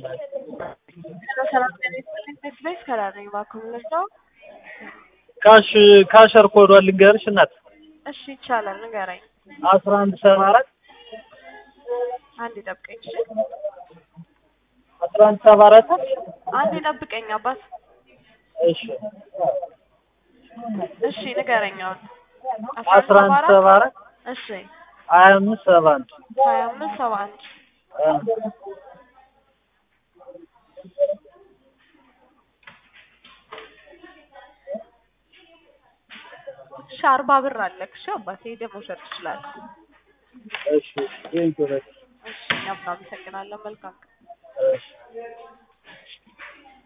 ሰላም ጤና ይስጥልኝ። ቤት ቤት ከራር ነኝ። እባክዎ ምንድነው? ካሽ ካሸር ኮዷን ልንገርሽ እናት እሺ ይቻላል፣ ንገረኝ። አስራ አንድ ሰባ አራት አንድ ጠብቀኝ። እሺ አስራ አንድ ሰባ አራት አንድ ጠብቀኝ አባት። እሺ እሺ ንገረኝ አሁን። አስራ አንድ ሰባ አራት እሺ ሀያ አምስት ሰባ አንድ ሀያ አምስት ሰባ አንድ እሺ አርባ ብር አለክ። እሺ አባቴ ሄደህ መውሰድ ትችላለህ። እሺ ቴንኪው በቃ እሺ እኛም እናመሰግናለን። መልካም ቀን። እሺ